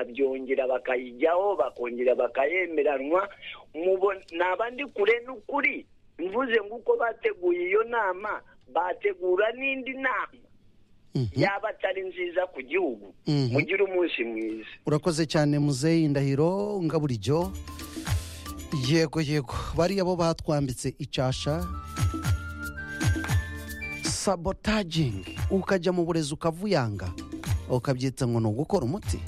bakabyongera bakayijyaho bakongera bakayemeranwa naba ndi kure n'ukuri mvuze nk'uko bateguye iyo nama bategura n'indi nama yaba atari nziza ku gihugu mugire umunsi mwiza urakoze cyane muzeyi ndahiro ngaburijyo yego yego bariya bo batwambitse icyasha sabotagingi ukajya mu burezi ukavuyanga ukabyita ngo ni ugukora umuti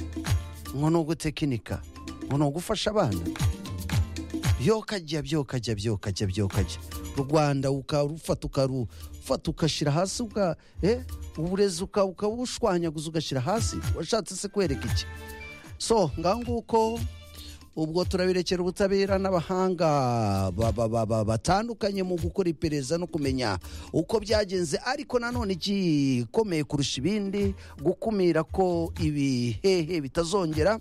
ngo ni ugutekinika ngo ni ugufasha abana byokajya byokajya byokajya byokajya u rwanda ukarufata ukarufata ugashyira hasi uka eh uburezi ukabushwanyaguza ugashyira hasi washatse se kwereka iki so ngaho nguko ubwo turabirekera ubutabera n'abahanga batandukanye mu gukora iperereza no kumenya uko byagenze ariko nanone igikomeye kurusha ibindi gukumira ko ibihehe bitazongera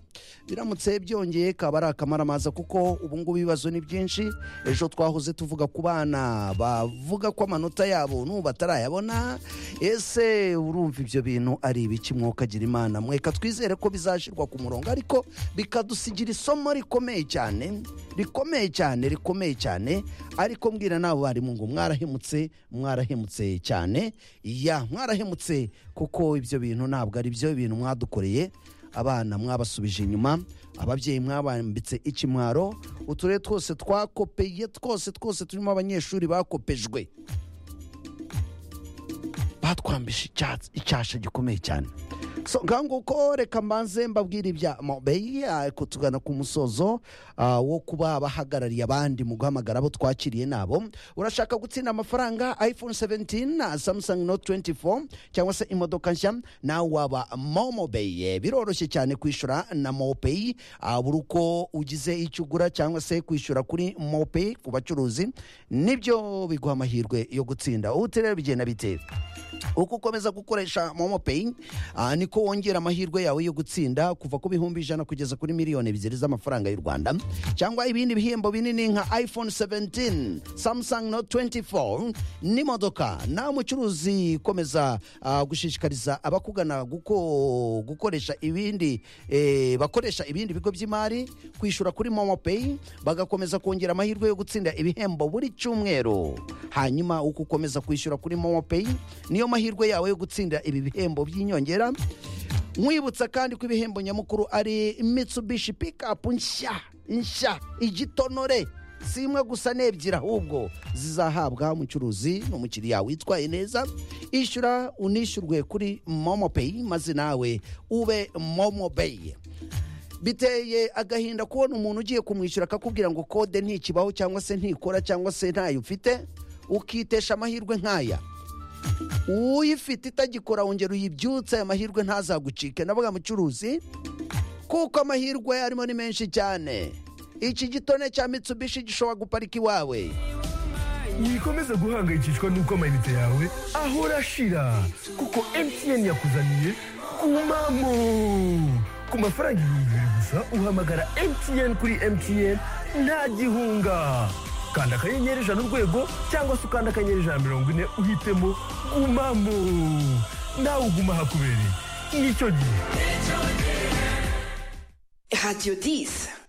biramutse byongeye kaba ari akamaramaza kuko ngubu ibibazo ni byinshi ejo twahoze tuvuga ku bana bavuga ko amanota yabo n'ubu batarayabona ese urumva ibyo bintu ari ibiki mwokagira imana mweka twizere ko bizashyirwa ku murongo ariko bikadusigira isomo rikomeye cyane rikomeye cyane rikomeye cyane ariko mbwira n'abo barimu ngo mwarahemutse mwarahemutse cyane ya mwarahemutse kuko ibyo bintu ntabwo ari byo bintu mwadukoreye abana mwabasubije inyuma ababyeyi mwabambitse ikimwaro uturere twose twakopeye twose twose turimo abanyeshuri bakopejwe batwambisha icyasha gikomeye cyane ngaho nguko reka mbanze mbabwira ibya mobeyi ariko tugana ku musozo wo kuba bahagarariye abandi mu guhamagara abo twakiriye nabo urashaka gutsinda amafaranga iphone 17 samsung note 24 cyangwa se imodoka nshya nawe waba momobeyi biroroshye cyane kwishyura na mopeyi buri uko ugize icyo ugura cyangwa se kwishyura kuri mopeyi ku bacuruzi nibyo biguha amahirwe yo gutsinda ubu rero bigenda bitera uko ukomeza gukoresha momopeyi niko wongera amahirwe yawe yo gutsinda kuva ku bihumbi ijana kugeza kuri miliyoni ebyiri z'amafaranga y'u rwanda cyangwa ibindi bihembo binini nka iphone 17 samsung note 24 n'imodoka nawe mucuruzi komeza gushishikariza abakugana gukoresha ibindi bakoresha ibindi bigo by'imari kwishyura kuri momopeyi bagakomeza kongera amahirwe yo gutsinda ibihembo buri cyumweru hanyuma uko ukomeza kwishyura kuri momopeyi niyo mahirwe yawe yo gutsinda ibi bihembo by'inyongera nkwibutsa kandi ko ibihembo nyamukuru ari mitsubishi pikapu nshya nshya igitonore si imwe gusa n'ebyiri ahubwo zizahabwa umucuruzi n'umukiriya witwaye neza ishyura unishyurwe kuri momopeyi maze nawe ube momobeyi biteye agahinda kubona umuntu ugiye kumwishyura akakubwira ngo kode ntikibaho cyangwa se ntikora cyangwa se ntayo ufite ukitesha amahirwe nk'aya uyifite itagikora wongera uyibyutse aya mahirwe ntazagucike navuga mucuruzi kuko amahirwe arimo ni menshi cyane iki gitone cya mitsubishi gishobora guparika iwawe wikomeza guhangayikishwa n'uko amayinite yawe ahora ashira kuko emutiyeni yakuzaniye kumamo ku mafaranga ibihumbi bibiri gusa uhamagara emutiyeni kuri emutiyeni nta gihunga kanda akanyenyeri ijana urwego cyangwa se ukanda akanyenyeri ijana mirongo ine uhitemo gumamo nawe uguma ahakubereye nicyo gihe radiyo disi